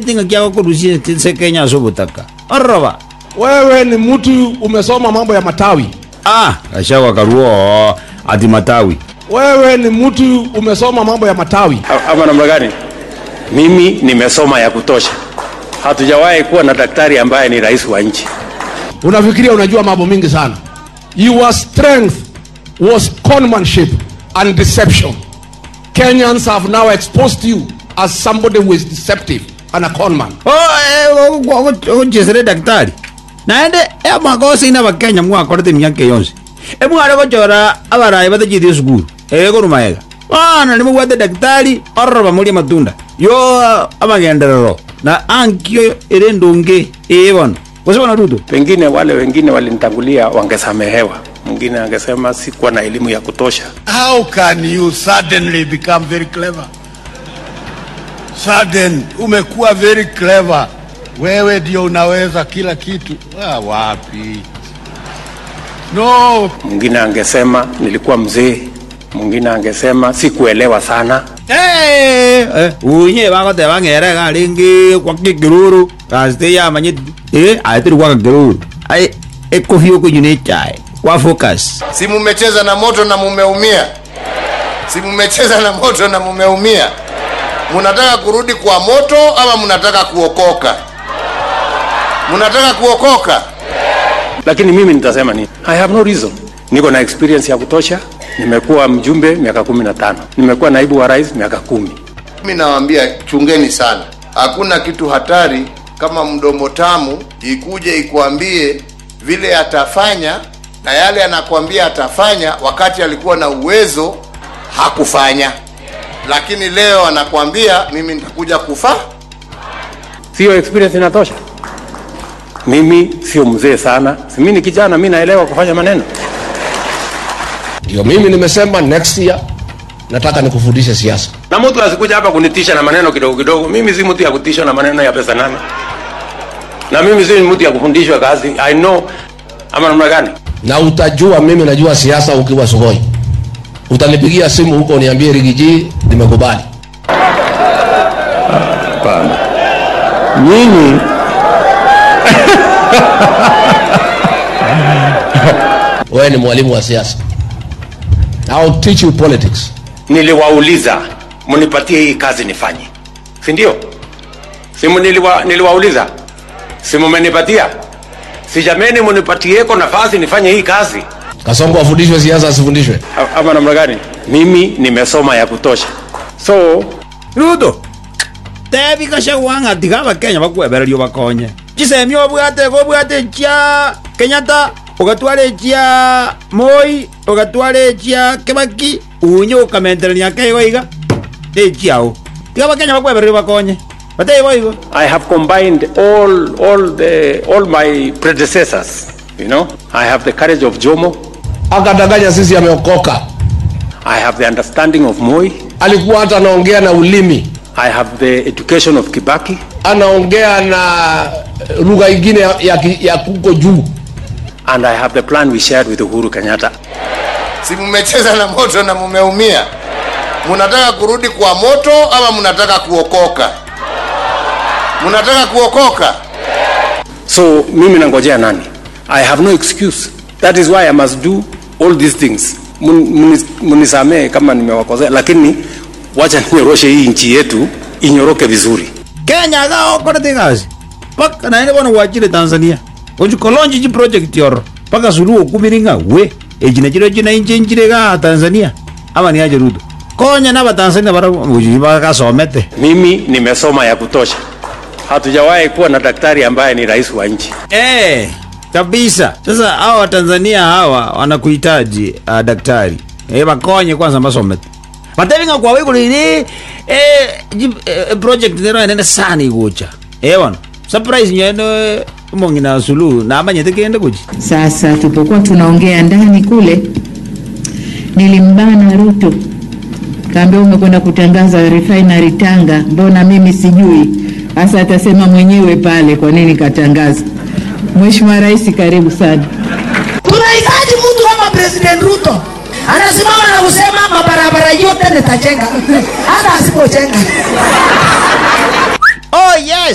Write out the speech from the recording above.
tinga kiako kurusia se Kenya sobutaka araba Wewe ni mtu umesoma mambo ya matawi. ah kashawa karuo ati matawi Wewe ni mtu umesoma mambo ya matawi. ama namna gani? Mimi nimesoma ya kutosha. Hatujawahi kuwa na daktari ambaye ni rais wa nchi. Unafikiria unajua mambo mingi sana. Your strength was conmanship and deception. Kenyans have now exposed you as somebody who is deceptive and a conman. gochesere daktari naende emakosa ina bakenya mwakorete miaka yonse emware gochora abarayi batachithie sukuru egorumaega bana nimobwate daktari ororoba moria matunda yo amagenderero na ankio ere ndunge ebono gose bona ruto Pengine wale wengine walinitangulia wangesamehewa. Mwingine angesema sikuwa na elimu ya kutosha. How can you suddenly become very clever? Sudden, umekuwa very clever. Wewe ndio unaweza kila kitu. Ah, wapi? No, Mwingine angesema nilikuwa mzee. Mwingine angesema sikuelewa sana. unye bagoteba ng'erega rĩngĩ gwa kĩkĩrũrũ gasite yamanyĩti ĩ aĩtĩrĩ gwa gakĩrũrũ ai ĩkũhiũ kũnyu nĩ chaĩ kwa focus si mumecheza na moto na mumeumia si mumecheza na moto na mumeumia munataka kurudi kwa moto ama munataka kuokoka munataka kuokoka Lakini mimi nitasema nini? I have no reason. Niko na experience ya kutosha. Nimekuwa mjumbe miaka kumi na tano. Nimekuwa naibu wa rais miaka kumi. mimi nawaambia chungeni sana hakuna kitu hatari kama mdomo tamu ikuje ikuambie vile atafanya na yale anakuambia atafanya wakati alikuwa na uwezo hakufanya lakini leo anakuambia mimi nitakuja kufa Sio experience inatosha. Mimi sio mzee sana. Si mimi ni kijana, mimi naelewa kufanya maneno. Ndio mimi nimesema next year nataka nikufundishe siasa. Na mtu asikuja hapa kunitisha na maneno kidogo kidogo. Mimi si mtu ya kutishwa na maneno ya pesa nane. Na mimi si mtu ya kufundishwa kazi. I know ama namna gani? Na utajua mimi najua siasa ukiwa Sugoi. Utanipigia simu huko niambie Rigiji nimekubali. Hapana. Nyinyi Wewe ni mwalimu wa siasa. I'll teach you politics. niliwauliza mnipatie hii kazi nifanye, si ndio? Si niliwa, niliwauliza, si mmenipatia? Si jameni, mnipatieko nafasi nifanye hii kazi Kasongo afundishwe siasa asifundishwe. A- ama namna gani? Mimi nimesoma ya kutosha, so ruto tebi gachagua ng'ati abakenya bakwebererio bakonye chisemi obwate gobwate chia kenyatta ugatwara chia moi ugatwara chia kibaki unye ukamenterania keigo iga echiao tiga bakenya bakwebererio bakonye bateibo igo I have combined all all the all my predecessors, you know. I have the courage of Jomo, Akadanganya sisi ameokoka. I have the understanding of Moi, Alikuwa hata anaongea na ulimi, I have the education of Kibaki, anaongea na lugha ingine ya, ya, ki- ya kuko juu. and I have the plan we shared with Uhuru Kenyatta. si mumecheza na moto na mumeumia munataka kurudi kwa moto ama munataka kuokoka munataka kuokoka So mimi nangojea nani? I have no excuse. That is why I must do all these things. Mun- munis- Munisamee kama nimewakosea, lakini wacha ninyoroshe hii nchi yetu inyoroke vizuri. kenya gaokorete gasi paka naende bono gwachire tanzania ochikolonji chi project yoro paka suluhu okumiringa we echina chiro china inche nchire ga tanzania ama niache ruto konya na batanzania bara uchi bagasomete Mimi nimesoma ya kutosha. Hatujawahi kuwa na daktari ambaye ni rais wa nchi. eh kabisa sasa hawa watanzania hawa wanakuhitaji uh, daktari eh, bakonye kwanza basomete batevinga kwawe kulini eh, ji- eh, project nero enene sana igucha eh bwana surprise nyene mongina suluhu na amanyete kende kuchi Sasa tulipokuwa tunaongea ndani kule, nilimbana Ruto, kaambia umekwenda kutangaza refinery Tanga, mbona mimi sijui? Sasa atasema mwenyewe pale kwa nini katangaza. Mheshimiwa Rais, karibu sana. tunahitaji mtu kama president ruto anasimama na kusema mabarabara yote nitajenga hata asipojenga oh yes